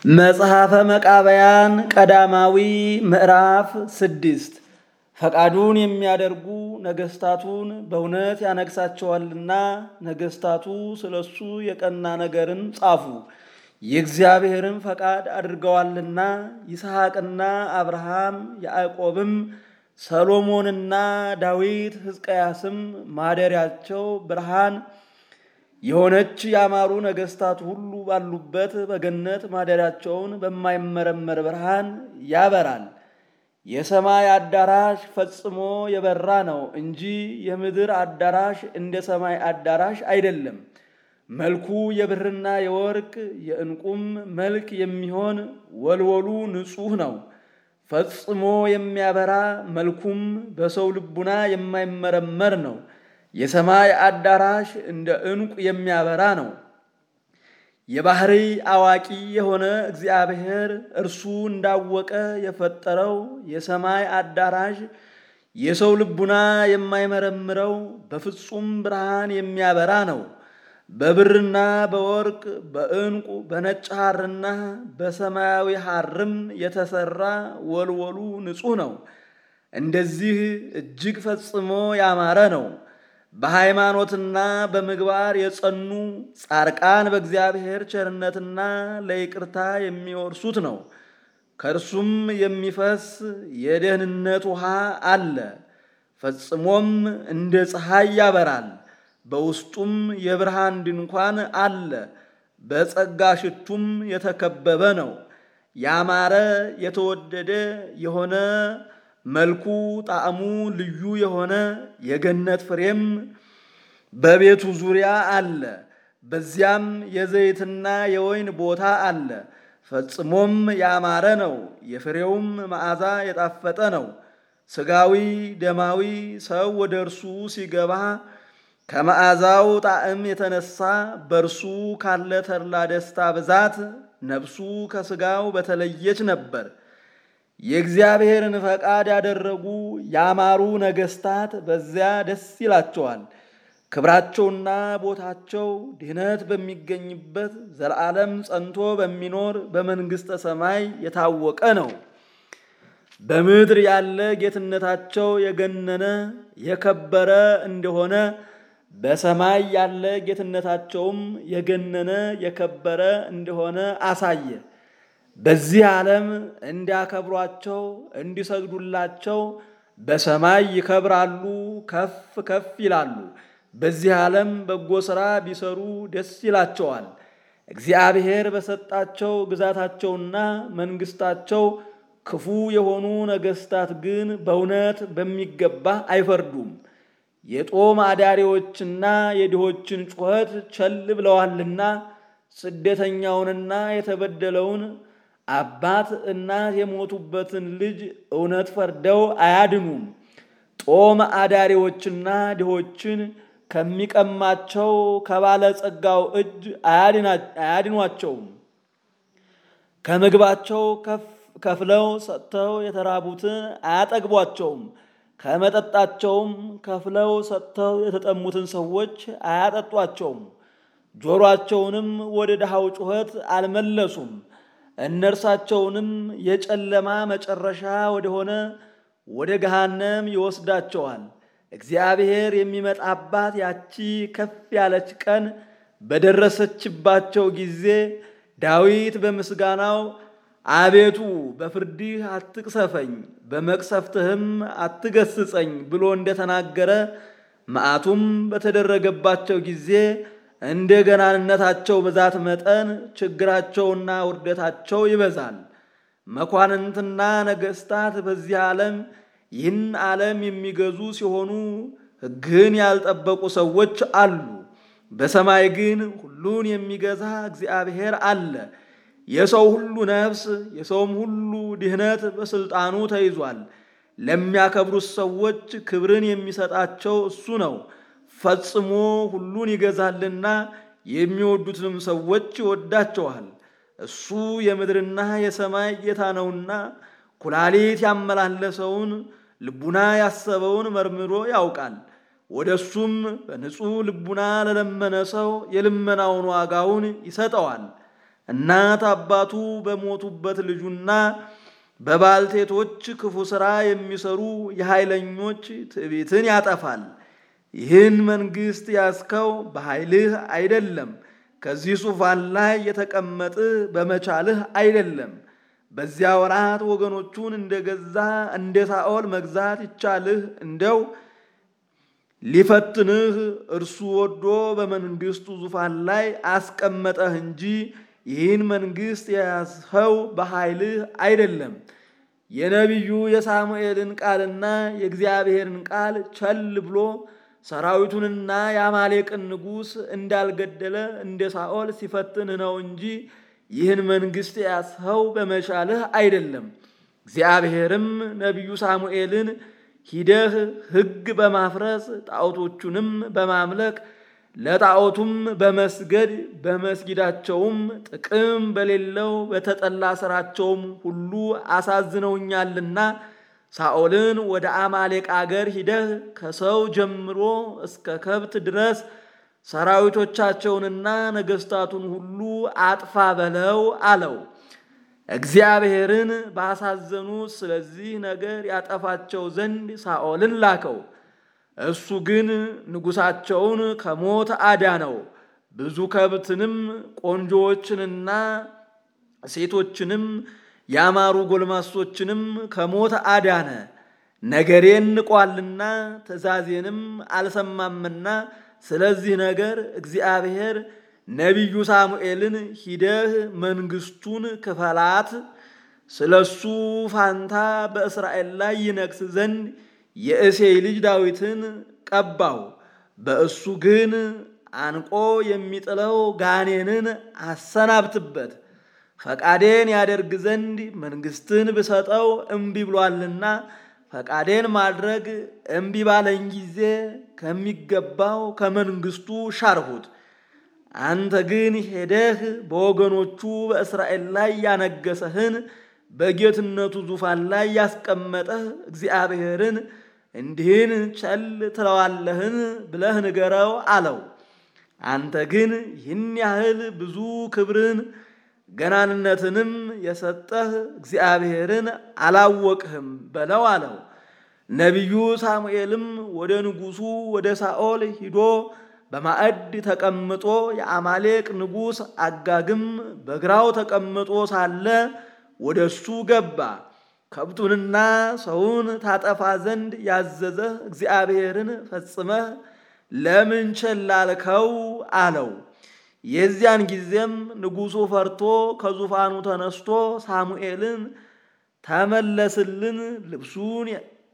መጽሐፈ መቃብያን ቀዳማዊ ምዕራፍ ስድስት ፈቃዱን የሚያደርጉ ነገስታቱን በእውነት ያነግሳቸዋልና ነገስታቱ ስለሱ የቀና ነገርን ጻፉ። የእግዚአብሔርን ፈቃድ አድርገዋልና ይስሐቅና አብርሃም ያዕቆብም ሰሎሞንና ዳዊት ሕዝቅያስም ማደሪያቸው ብርሃን የሆነች ያማሩ ነገስታት ሁሉ ባሉበት በገነት ማደሪያቸውን በማይመረመር ብርሃን ያበራል። የሰማይ አዳራሽ ፈጽሞ የበራ ነው እንጂ የምድር አዳራሽ እንደ ሰማይ አዳራሽ አይደለም። መልኩ የብርና የወርቅ የዕንቁም መልክ የሚሆን ወልወሉ ንጹሕ ነው። ፈጽሞ የሚያበራ መልኩም በሰው ልቡና የማይመረመር ነው። የሰማይ አዳራሽ እንደ ዕንቁ የሚያበራ ነው። የባህሪ አዋቂ የሆነ እግዚአብሔር እርሱ እንዳወቀ የፈጠረው የሰማይ አዳራሽ የሰው ልቡና የማይመረምረው በፍጹም ብርሃን የሚያበራ ነው። በብርና በወርቅ በዕንቁ በነጭ ሐርና በሰማያዊ ሐርም የተሰራ ወልወሉ ንጹሕ ነው። እንደዚህ እጅግ ፈጽሞ ያማረ ነው። በሃይማኖትና በምግባር የጸኑ ጻድቃን በእግዚአብሔር ቸርነትና ለይቅርታ የሚወርሱት ነው። ከእርሱም የሚፈስ የደህንነት ውሃ አለ። ፈጽሞም እንደ ፀሐይ ያበራል። በውስጡም የብርሃን ድንኳን አለ። በጸጋ ሽቱም የተከበበ ነው። ያማረ የተወደደ የሆነ መልኩ ጣዕሙ ልዩ የሆነ የገነት ፍሬም በቤቱ ዙሪያ አለ። በዚያም የዘይትና የወይን ቦታ አለ። ፈጽሞም ያማረ ነው። የፍሬውም መዓዛ የጣፈጠ ነው። ሥጋዊ ደማዊ ሰው ወደ እርሱ ሲገባ ከመዓዛው ጣዕም የተነሳ በእርሱ ካለ ተድላ ደስታ ብዛት ነፍሱ ከሥጋው በተለየች ነበር። የእግዚአብሔርን ፈቃድ ያደረጉ ያማሩ ነገስታት በዚያ ደስ ይላቸዋል። ክብራቸውና ቦታቸው ድህነት በሚገኝበት ዘለዓለም ጸንቶ በሚኖር በመንግሥተ ሰማይ የታወቀ ነው። በምድር ያለ ጌትነታቸው የገነነ የከበረ እንደሆነ በሰማይ ያለ ጌትነታቸውም የገነነ የከበረ እንደሆነ አሳየ። በዚህ ዓለም እንዲያከብሯቸው እንዲሰግዱላቸው በሰማይ ይከብራሉ፣ ከፍ ከፍ ይላሉ። በዚህ ዓለም በጎ ሥራ ቢሰሩ ደስ ይላቸዋል። እግዚአብሔር በሰጣቸው ግዛታቸውና መንግሥታቸው ክፉ የሆኑ ነገሥታት ግን በእውነት በሚገባ አይፈርዱም። የጦም አዳሪዎችና የድሆችን ጩኸት ቸል ብለዋልና ስደተኛውንና የተበደለውን አባት እናት የሞቱበትን ልጅ እውነት ፈርደው አያድኑም። ጦም አዳሪዎችና ድሆችን ከሚቀማቸው ከባለጸጋው እጅ አያድኗቸውም። ከምግባቸው ከፍለው ሰጥተው የተራቡትን አያጠግቧቸውም። ከመጠጣቸውም ከፍለው ሰጥተው የተጠሙትን ሰዎች አያጠጧቸውም። ጆሮአቸውንም ወደ ድሃው ጩኸት አልመለሱም። እነርሳቸውንም የጨለማ መጨረሻ ወደሆነ ወደ ገሃነም ይወስዳቸዋል። እግዚአብሔር የሚመጣባት ያቺ ከፍ ያለች ቀን በደረሰችባቸው ጊዜ ዳዊት በምስጋናው አቤቱ በፍርድህ አትቅሰፈኝ፣ በመቅሰፍትህም አትገስጸኝ ብሎ እንደተናገረ መዓቱም በተደረገባቸው ጊዜ እንደ ገናንነታቸው ብዛት መጠን ችግራቸውና ውርደታቸው ይበዛል። መኳንንትና ነገሥታት በዚህ ዓለም ይህን ዓለም የሚገዙ ሲሆኑ ሕግህን ያልጠበቁ ሰዎች አሉ። በሰማይ ግን ሁሉን የሚገዛ እግዚአብሔር አለ። የሰው ሁሉ ነፍስ የሰውም ሁሉ ድህነት በሥልጣኑ ተይዟል። ለሚያከብሩት ሰዎች ክብርን የሚሰጣቸው እሱ ነው። ፈጽሞ ሁሉን ይገዛልና የሚወዱትንም ሰዎች ይወዳቸዋል። እሱ የምድርና የሰማይ ጌታ ነውና ኩላሊት ያመላለሰውን ልቡና ያሰበውን መርምሮ ያውቃል። ወደ እሱም በንጹሕ ልቡና ለለመነ ሰው የልመናውን ዋጋውን ይሰጠዋል። እናት አባቱ በሞቱበት ልጁና በባልቴቶች ክፉ ሥራ የሚሰሩ የኃይለኞች ትዕቢትን ያጠፋል። ይህን መንግሥት ያስከው በኃይልህ አይደለም፣ ከዚህ ዙፋን ላይ የተቀመጥህ በመቻልህ አይደለም። በዚያ ወራት ወገኖቹን እንደገዛ እንደ ሳኦል መግዛት ይቻልህ እንደው ሊፈትንህ እርሱ ወዶ በመንግሥቱ ዙፋን ላይ አስቀመጠህ እንጂ ይህን መንግሥት የያዝኸው በኃይልህ አይደለም። የነቢዩ የሳሙኤልን ቃልና የእግዚአብሔርን ቃል ቸል ብሎ ሰራዊቱንና የአማሌቅን ንጉሥ እንዳልገደለ እንደ ሳኦል ሲፈትንህ ነው እንጂ ይህን መንግሥት የያዝኸው በመቻልህ አይደለም። እግዚአብሔርም ነቢዩ ሳሙኤልን ሂደህ ሕግ በማፍረስ ጣዖቶቹንም በማምለክ ለጣዖቱም በመስገድ በመስጊዳቸውም ጥቅም በሌለው በተጠላ ሥራቸውም ሁሉ አሳዝነውኛልና ሳኦልን ወደ አማሌቅ አገር ሂደህ ከሰው ጀምሮ እስከ ከብት ድረስ ሰራዊቶቻቸውንና ነገሥታቱን ሁሉ አጥፋ በለው አለው። እግዚአብሔርን ባሳዘኑት ስለዚህ ነገር ያጠፋቸው ዘንድ ሳኦልን ላከው። እሱ ግን ንጉሣቸውን ከሞት አዳነው። ብዙ ከብትንም ቆንጆዎችንና ሴቶችንም ያማሩ ጎልማሶችንም ከሞት አዳነ። ነገሬን ንቋልና ትእዛዜንም አልሰማምና ስለዚህ ነገር እግዚአብሔር ነቢዩ ሳሙኤልን ሂደህ መንግሥቱን ክፈላት፣ ስለ እሱ ፋንታ በእስራኤል ላይ ይነግስ ዘንድ የእሴይ ልጅ ዳዊትን ቀባው። በእሱ ግን አንቆ የሚጥለው ጋኔንን አሰናብትበት። ፈቃዴን ያደርግ ዘንድ መንግሥትን ብሰጠው እምቢ ብሏልና ፈቃዴን ማድረግ እምቢ ባለኝ ጊዜ ከሚገባው ከመንግሥቱ ሻርሁት። አንተ ግን ሄደህ በወገኖቹ በእስራኤል ላይ ያነገሰህን በጌትነቱ ዙፋን ላይ ያስቀመጠህ እግዚአብሔርን እንዲህን ቸል ትለዋለህን ብለህ ንገረው አለው። አንተ ግን ይህን ያህል ብዙ ክብርን ገናንነትንም የሰጠህ እግዚአብሔርን አላወቅህም በለው አለው። ነቢዩ ሳሙኤልም ወደ ንጉሡ ወደ ሳኦል ሂዶ በማዕድ ተቀምጦ የአማሌቅ ንጉሥ አጋግም በግራው ተቀምጦ ሳለ ወደ እሱ ገባ። ከብቱንና ሰውን ታጠፋ ዘንድ ያዘዘህ እግዚአብሔርን ፈጽመህ ለምን ቸል አልከው? አለው። የዚያን ጊዜም ንጉሡ ፈርቶ ከዙፋኑ ተነስቶ ሳሙኤልን ተመለስልን፣ ልብሱን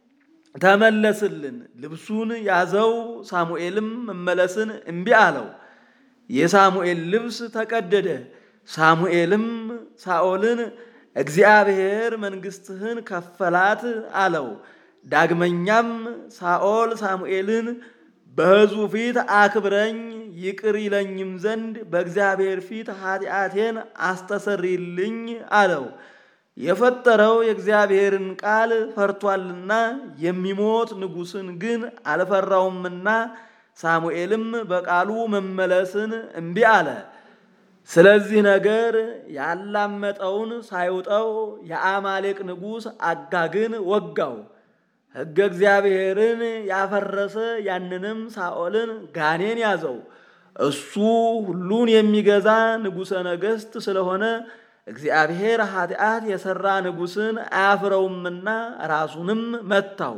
ተመለስልን፣ ልብሱን ያዘው። ሳሙኤልም መመለስን እምቢ አለው። የሳሙኤል ልብስ ተቀደደ። ሳሙኤልም ሳኦልን እግዚአብሔር መንግሥትህን ከፈላት አለው። ዳግመኛም ሳኦል ሳሙኤልን በሕዝቡ ፊት አክብረኝ ይቅር ይለኝም ዘንድ በእግዚአብሔር ፊት ኃጢአቴን አስተሰርይልኝ አለው። የፈጠረው የእግዚአብሔርን ቃል ፈርቷልና የሚሞት ንጉሥን ግን አልፈራውምና ሳሙኤልም በቃሉ መመለስን እምቢ አለ። ስለዚህ ነገር ያላመጠውን ሳይውጠው የአማሌቅ ንጉሥ አጋግን ወጋው። ሕገ እግዚአብሔርን ያፈረሰ ያንንም ሳኦልን ጋኔን ያዘው። እሱ ሁሉን የሚገዛ ንጉሠ ነገሥት ስለሆነ እግዚአብሔር ኃጢአት የሠራ ንጉሥን አያፍረውምና ራሱንም መታው።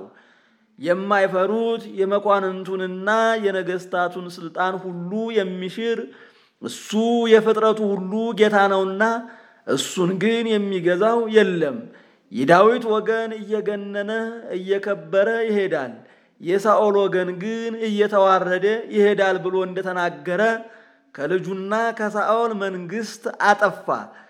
የማይፈሩት የመኳንንቱንና የነገሥታቱን ሥልጣን ሁሉ የሚሽር እሱ የፍጥረቱ ሁሉ ጌታ ነውና እሱን ግን የሚገዛው የለም። የዳዊት ወገን እየገነነ እየከበረ ይሄዳል፣ የሳኦል ወገን ግን እየተዋረደ ይሄዳል ብሎ እንደተናገረ ከልጁና ከሳኦል መንግሥት አጠፋ።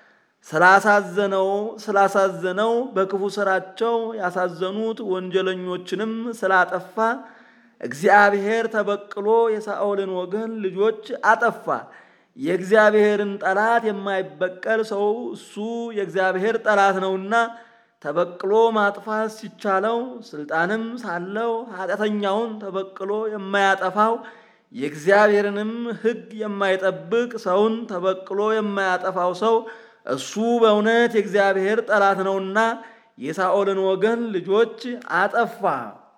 ስላሳዘነው ስላሳዘነው በክፉ ስራቸው ያሳዘኑት ወንጀለኞችንም ስላጠፋ እግዚአብሔር ተበቅሎ የሳኦልን ወገን ልጆች አጠፋ። የእግዚአብሔርን ጠላት የማይበቀል ሰው እሱ የእግዚአብሔር ጠላት ነውና ተበቅሎ ማጥፋት ሲቻለው ስልጣንም ሳለው ኃጢአተኛውን ተበቅሎ የማያጠፋው የእግዚአብሔርንም ሕግ የማይጠብቅ ሰውን ተበቅሎ የማያጠፋው ሰው እሱ በእውነት የእግዚአብሔር ጠላት ነውና የሳኦልን ወገን ልጆች አጠፋ።